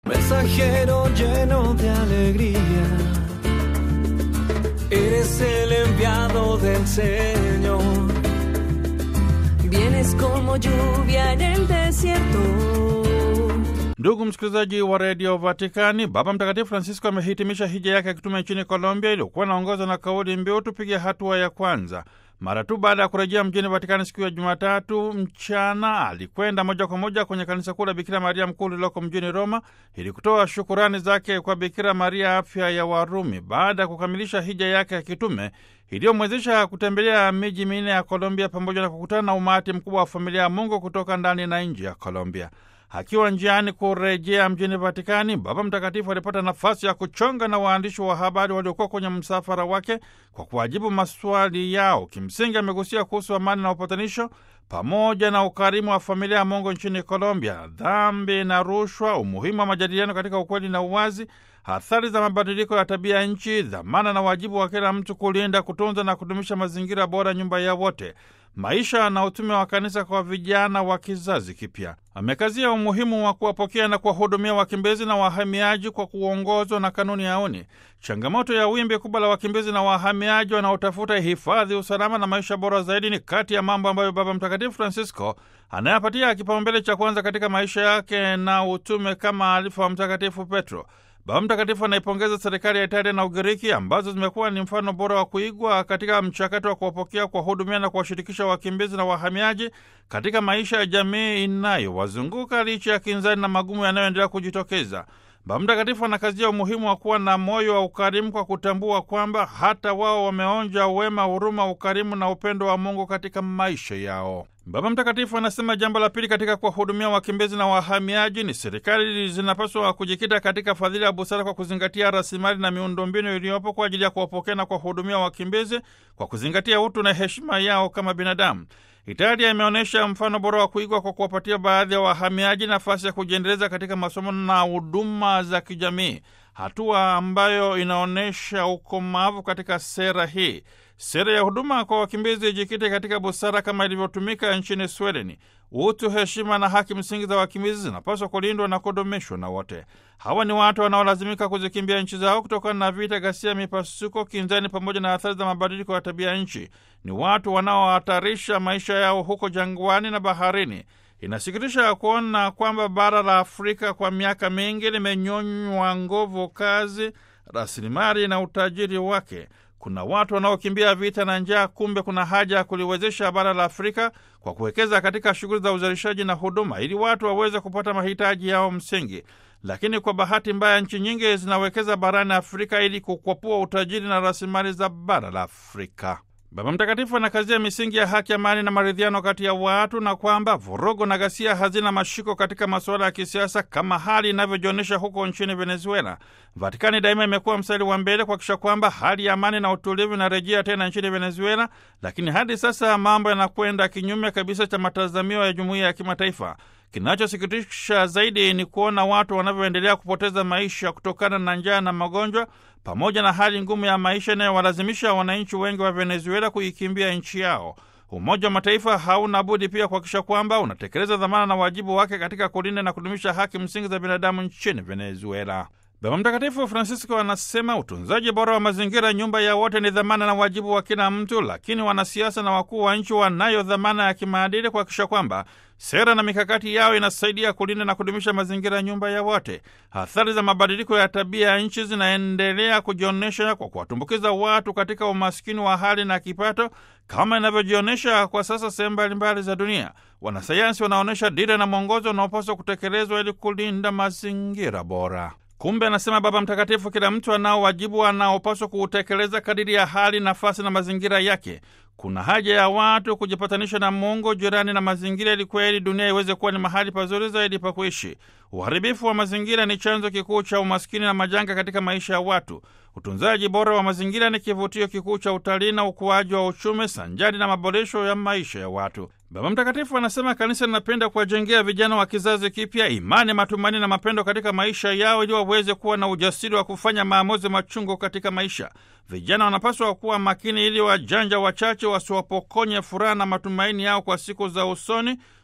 Mensajero lleno de alegría, eres el enviado del Señor. Vienes como lluvia en el desierto. Ndugu msikilizaji wa redio Vatikani, Baba Mtakatifu Francisco amehitimisha hija yake ya kitume nchini Colombia iliyokuwa inaongozwa na kauli mbiu tupige hatua ya kwanza. Mara tu baada ya kurejea mjini Vatikani siku ya Jumatatu mchana, alikwenda moja kwa moja kwenye kanisa kuu la Bikira Maria Mkuu lililoko mjini Roma ili kutoa shukurani zake kwa Bikira Maria, afya ya Warumi, baada ya kukamilisha hija yake ya kitume iliyomwezesha kutembelea miji minne ya Colombia pamoja na kukutana na umati mkubwa wa familia ya Mungu kutoka ndani na nje ya Colombia. Akiwa njiani kurejea mjini Vatikani, Baba Mtakatifu alipata nafasi ya kuchonga na waandishi wa habari waliokuwa kwenye msafara wake kwa kuwajibu maswali yao. Kimsingi amegusia kuhusu amani na upatanisho pamoja na ukarimu wa familia ya Mungu nchini Colombia, dhambi na rushwa, umuhimu wa majadiliano katika ukweli na uwazi, athari za mabadiliko ya tabia nchi, dhamana na wajibu wa kila mtu kulinda, kutunza na kudumisha mazingira bora, nyumba ya wote maisha na utume wa kanisa kwa vijana wa kizazi kipya. Amekazia umuhimu wa kuwapokea na kuwahudumia wakimbizi na wahamiaji kwa kuongozwa na kanuni ya uni. Changamoto ya wimbi kubwa la wakimbizi na wahamiaji wanaotafuta hifadhi, usalama na maisha bora zaidi ni kati ya mambo ambayo Baba Mtakatifu Francisco anayapatia kipaumbele cha kwanza katika maisha yake na utume kama alifa wa Mtakatifu Petro. Baba Mtakatifu anaipongeza serikali ya Italia na Ugiriki ambazo zimekuwa ni mfano bora wa kuigwa katika mchakato wa kuwapokea, kuwahudumia na kuwashirikisha wakimbizi na wahamiaji katika maisha ya jamii inayowazunguka licha ya kinzani na magumu yanayoendelea kujitokeza. Baba Mtakatifu anakazia umuhimu wa kuwa na moyo wa ukarimu kwa kutambua kwamba hata wao wameonja wema, huruma, ukarimu na upendo wa Mungu katika maisha yao. Baba Mtakatifu anasema jambo la pili katika kuwahudumia wakimbizi na wahamiaji ni serikali zinapaswa kujikita katika fadhila ya busara kwa kuzingatia rasilimali na miundombinu iliyopo kwa ajili ya kuwapokea na kuwahudumia wakimbizi kwa kuzingatia utu na heshima yao kama binadamu. Italia imeonyesha mfano bora wa kuigwa kwa kuwapatia baadhi ya wahamiaji nafasi ya kujiendeleza katika masomo na huduma za kijamii, hatua ambayo inaonyesha ukomavu katika sera hii. Sera ya huduma kwa wakimbizi ijikite katika busara kama ilivyotumika nchini Swedeni. Utu, heshima na haki msingi za wakimbizi zinapaswa kulindwa na kudumishwa na wote. Hawa ni watu wanaolazimika kuzikimbia nchi zao kutokana na vita, ghasia, mipasuko, kinzani pamoja na athari za mabadiliko ya tabia nchi. Ni watu wanaohatarisha maisha yao huko jangwani na baharini. Inasikitisha kuona kwamba bara la Afrika kwa miaka mingi limenyonywa nguvu kazi, rasilimali na utajiri wake. Kuna watu wanaokimbia vita na njaa, kumbe kuna haja ya kuliwezesha bara la Afrika kwa kuwekeza katika shughuli za uzalishaji na huduma ili watu waweze kupata mahitaji yao msingi. Lakini kwa bahati mbaya, nchi nyingi zinawekeza barani Afrika ili kukwapua utajiri na rasilimali za bara la Afrika. Baba Mtakatifu anakazia misingi ya haki, amani na maridhiano kati ya watu na kwamba vurugu na ghasia hazina mashiko katika masuala ya kisiasa kama hali inavyojionyesha huko nchini Venezuela. Vatikani daima imekuwa mstari wa mbele kuhakikisha kwamba hali ya amani na utulivu inarejea tena nchini Venezuela, lakini hadi sasa mambo yanakwenda kinyume kabisa cha matazamio ya jumuiya ya kimataifa. Kinachosikitisha zaidi ni kuona watu wanavyoendelea kupoteza maisha kutokana na njaa na magonjwa pamoja na hali ngumu ya maisha inayowalazimisha wananchi wengi wa Venezuela kuikimbia nchi yao. Umoja wa Mataifa hauna budi pia kuhakikisha kwamba unatekeleza dhamana na wajibu wake katika kulinda na kudumisha haki msingi za binadamu nchini Venezuela. Baba Mtakatifu Francisco anasema utunzaji bora wa mazingira, nyumba ya wote, ni dhamana na wajibu wa kila mtu, lakini wanasiasa na wakuu wa nchi wanayo dhamana ya kimaadili kuhakikisha kwamba sera na mikakati yao inasaidia kulinda na kudumisha mazingira, nyumba ya wote. Athari za mabadiliko ya tabia ya nchi zinaendelea kujionyesha kwa kuwatumbukiza watu katika umaskini wa hali na kipato, kama inavyojionyesha kwa sasa sehemu mbalimbali za dunia. Wanasayansi wanaonyesha dira na mwongozo unaopaswa kutekelezwa ili kulinda mazingira bora. Kumbe, anasema Baba Mtakatifu, kila mtu anao wajibu anaopaswa kuutekeleza kadiri ya hali, nafasi na mazingira yake. Kuna haja ya watu kujipatanisha na Mungu, jirani na mazingira, ili kweli dunia iweze kuwa ni mahali pazuri zaidi pa kuishi. Uharibifu wa mazingira ni chanzo kikuu cha umaskini na majanga katika maisha ya watu. Utunzaji bora wa mazingira ni kivutio kikuu cha utalii na ukuaji wa uchumi sanjari na maboresho ya maisha ya watu. Baba Mtakatifu anasema kanisa linapenda kuwajengea vijana wa kizazi kipya imani, matumaini na mapendo katika maisha yao ili waweze kuwa na ujasiri wa kufanya maamuzi machungu katika maisha. Vijana wanapaswa kuwa makini ili wajanja wachache wasiwapokonye furaha na matumaini yao kwa siku za usoni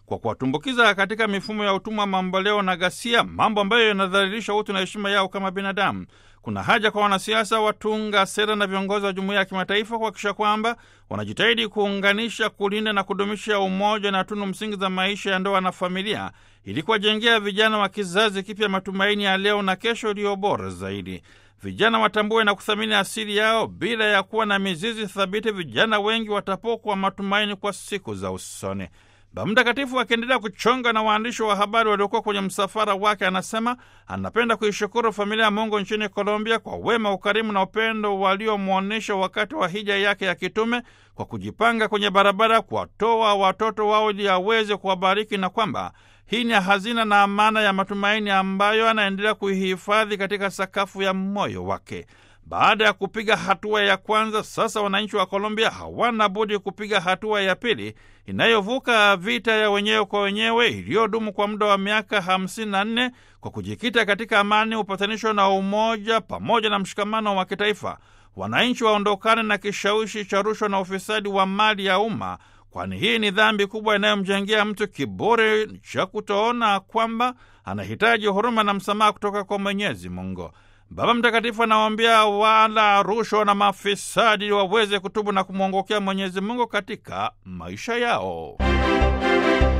kwa kuwatumbukiza katika mifumo ya utumwa mamboleo na ghasia, mambo ambayo yanadhalilisha utu na heshima yao kama binadamu. Kuna haja kwa wanasiasa, watunga sera na viongozi wa jumuiya ya kimataifa kuhakikisha kwamba wanajitahidi kuunganisha, kulinda na kudumisha umoja na tunu msingi za maisha ya ndoa na familia, ili kuwajengea vijana wa kizazi kipya matumaini ya leo na kesho iliyo bora zaidi. Vijana watambue na kuthamini asili yao. Bila ya kuwa na mizizi thabiti, vijana wengi watapokwa matumaini kwa siku za usoni. Baba Mtakatifu akiendelea kuchonga na waandishi wa habari waliokuwa kwenye msafara wake, anasema anapenda kuishukuru familia ya Mungu nchini Colombia kwa wema, ukarimu na upendo waliomwonyesha wakati wa hija yake ya kitume kwa kujipanga kwenye barabara kuwatoa watoto wao ili aweze kuwabariki na kwamba hii ni hazina na amana ya matumaini ambayo anaendelea kuihifadhi katika sakafu ya moyo wake. Baada ya kupiga hatua ya kwanza, sasa wananchi wa Colombia hawana budi kupiga hatua ya pili inayovuka vita ya wenyewe kwa wenyewe iliyodumu kwa muda wa miaka 54 kwa kujikita katika amani, upatanisho na umoja pamoja na mshikamano wa kitaifa. Wananchi waondokane na kishawishi cha rushwa na ufisadi wa mali ya umma, kwani hii ni dhambi kubwa inayomjengea mtu kiburi cha kutoona kwamba anahitaji huruma na msamaha kutoka kwa Mwenyezi Mungu. Baba Mtakatifu anawaambia wala rushwa na mafisadi waweze kutubu na kumwongokea Mwenyezi Mungu katika maisha yao.